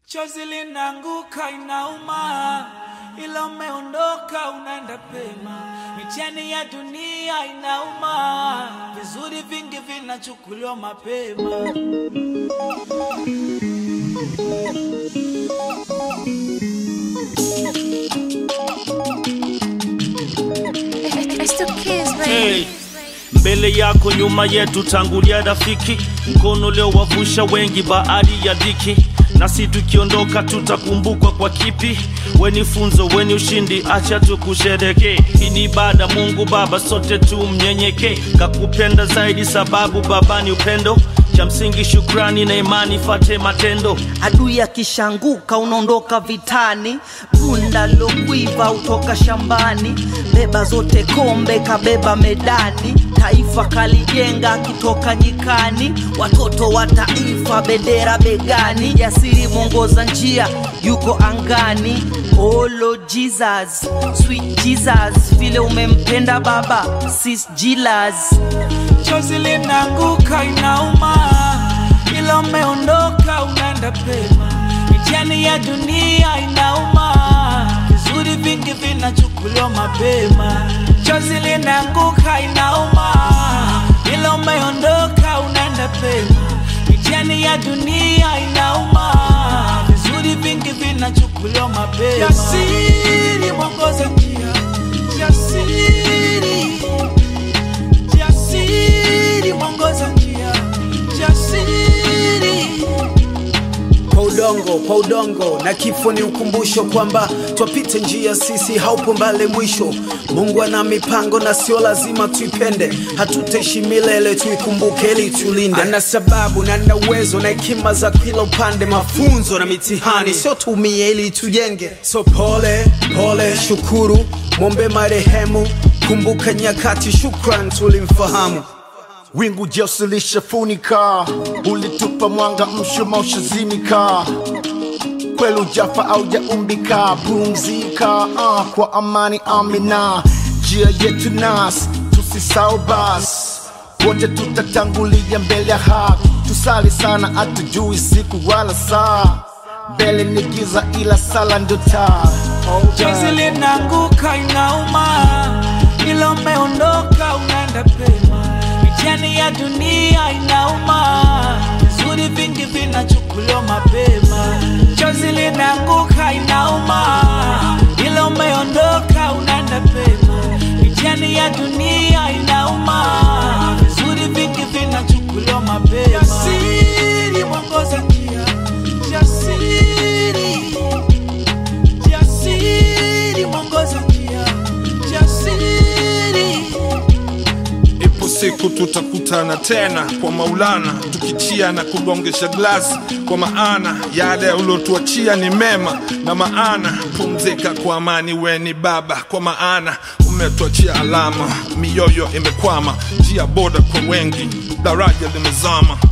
Chozi linaanguka inauma, ila umeondoka unaenda pema. Mitihani ya dunia inauma, vizuri vingi vinachukuliwa mapema. It's the kids, baby. Hey, mbele yako nyuma yetu tangulia rafiki mkono leo wavusha wengi bahari ya dhiki nasi tukiondoka tutakumbukwa kwa kipi weni funzo weni ushindi acha tukushereke hii ni ibada mungu baba sote tu mnyenyeke kakupenda zaidi sababu baba ni upendo cha msingi shukrani na imani fate matendo adui akishanguka unaondoka vitani bunda lokuiva utoka shambani beba zote kombe kabeba medani taifa kalijenga akitoka nyikani watoto wa taifa bendera begani jasiri mwongoza njia yuko angani olo jesus sweet jesus vile umempenda baba sis jilas Chozi linaanguka inauma, ila umeondoka unaenda pema. Mitihani ya dunia inauma, vizuri vingi vinachukuliwa mapema. Chozi linaanguka inauma, ila umeondoka unaenda pema. Mitihani ya dunia inauma, vizuri vingi vinachukuliwa mapema. Jasiri mwongoza njia, jasiri jasiri mwongoza njia jasiri kwa udongo kwa udongo na kifo ni ukumbusho kwamba twapita njia sisi haupo mbale mwisho mungu ana mipango na sio lazima tuipende hatutaishi milele tuikumbuke ili tulinde ana sababu na na uwezo na hekima za kila upande mafunzo na mitihani sio tumie ili tujenge so pole pole shukuru mwombe marehemu kumbuka nyakati shukran tulimfahamu wingu jeusi lishafunika, ulitupa mwanga, mshuma ushazimika, kweli ujafa au jaumbika, pumzika uh, kwa amani, amina. Njia yetu nas tusisau bas, wote tutatangulia mbele ya haki, tusali sana, hatujui siku wala saa, mbele ni giza, ila sala ndo taa. Hold chozi on. linaanguka inauma ila umeondoka unaenda pema mitihani ya dunia inauma vizuri vingi vinachukuliwa mapema chozi linaanguka inauma ila umeondoka unaenda pema mitihani ya dunia inauma vizuri vingi vinachukuliwa mapema jasiri mwongoza njia jasiri jasiri mwongoza njia jasiri ipo siku tutakutana tena kwa maulana tukichia na kugongesha glasi kwa maana yale uliotuachia ni mema na maana pumzika kwa amani weni baba kwa maana umetuachia alama mioyo imekwama njia boda kwa wengi daraja limezama